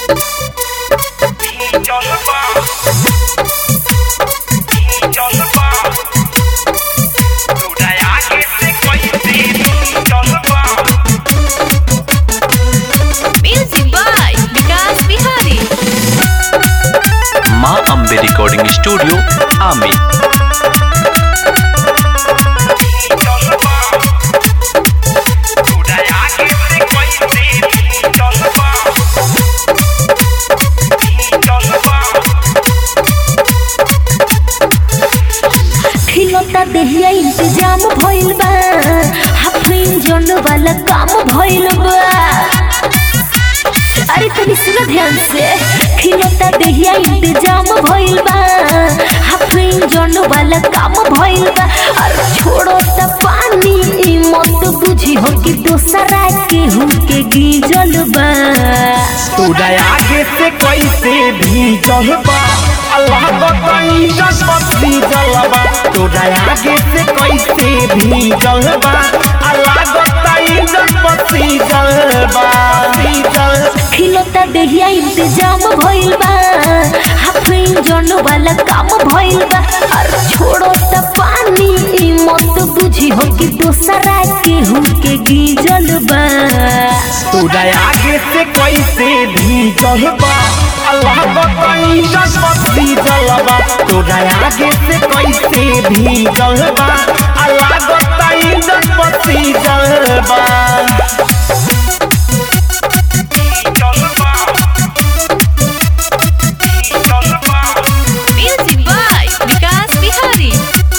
Music by Vikas Bihari. माँ Ambe recording studio आमी खिलौता देहिया इंतजाम भइल बा हाफ इंजन वाला काम भइल बा अरे तनी सुनो ध्यान से खिलौता देहिया इंतजाम भइल बा हाफ इंजन वाला काम भइल बा अरे छोड़ो त पानी ई मत बुझी हो कि दोसरा के हुके गीजल बा तोरा आगे से कैसे भी चलबा अल्लाह बताई जसपति जलबा तोरा आगे से कैसे भी चलबा अल्लाह बताई जसपति जलबा जल खिलौता देहिया इंतजाम भइल बा हाफ इंजन वाला काम भइल बा अरे छोड़ो त पानी ई मत बुझी हो कि दोसरा के हुके गीजल बा तोरा आगे से कैसे भी चलबा अल्लाह बताई जसपति जलबा तोरा आगे से कैसे भी चलबा अल्लाह बताई जसपति जलबा Music by Vikas Bihari.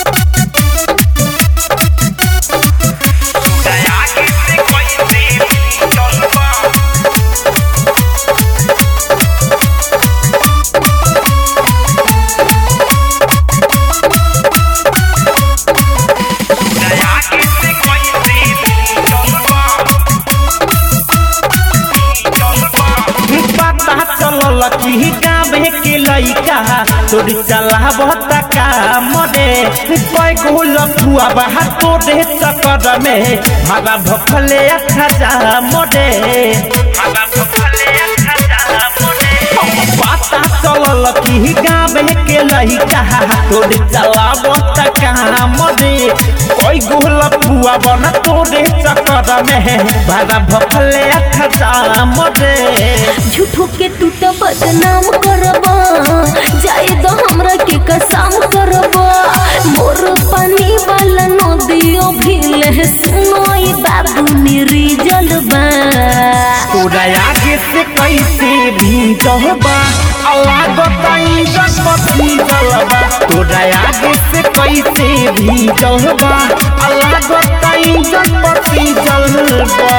पता चलल कि गाँव के लइका तोरी चलावत काम रे कोई गोल फुआ बाहर तोरे चक्कर में मारा भखले खजा मोरे मारा भखले खजा मोरे पता चलल कि गाँव के लइका तोरे चलावत काम रे कोई गोल फुआ बना तोरे चक्कर में मारा भखले खजा मोरे झूठो के तू तो बदनाम करबा जाए तो हमरा के कसम करबा मोर पानी वाला नदियो भीले सुनो ई बाबू मेरी जलबा तोरा आगे से कैसे भी चहबा अल्लाह बताई जसपति जलबा तोरा आगे से कैसे भी चहबा अल्लाह बताई जसपति जलबा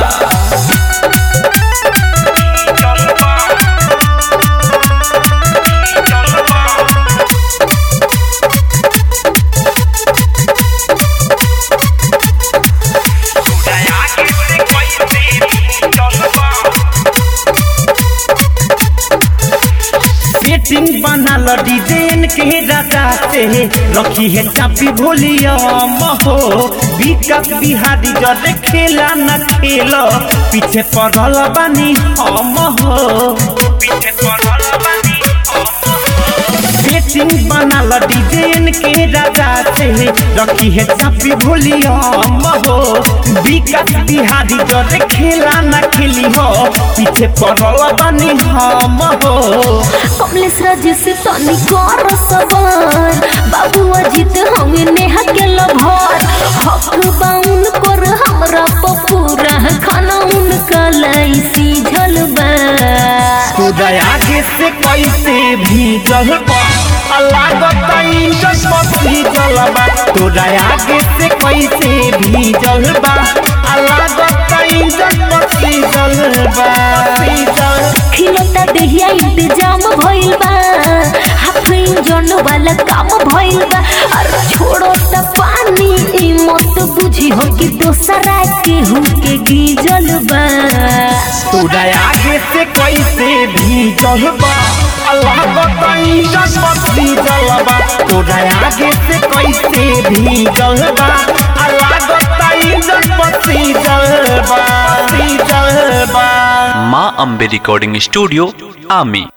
सेटिंग बनल डिजाइन के राजा से रखी है चापी भोलिया महो विकास बिहारी जरे खेला न खेलो पीछे पड़ल बानी हम हो पीछे पड़ल बानी सेटिंग बनल डिजाइन के राजा से रखी है चापी भोलिया महो विकास बिहारी जरे खेला न खेली हो पीछे पड़ल बानी हम हो कमलेश राज से तनी कर सवार बाबू अजित हमें नेहा के लभर हक बाउन कर हमरा पपूरा खाना उनका लाइसी झलबा तोरा आगे से कैसे भी जलबा अल्लाह बताई जसपति जलबा तोरा आगे से कैसे भी जलबा अल्लाह बताई जसपति जलबा जल खिलौता देहिया इंतजाम भइल बा हाफ इंजन वाला काम भइल बा अरे छोड़ो त पानी ई मत बुझी हो कि दोसरा के हुके गीजल बा तोरा आगे से कैसे भी जलबा अल्लाह बताई जसपति जलबा तोरा आगे से कैसे भी जलबा अल्लाह बताई जसपति जलबा जलबा माँ अम्बे रिकॉर्डिंग स्टूडियो आमी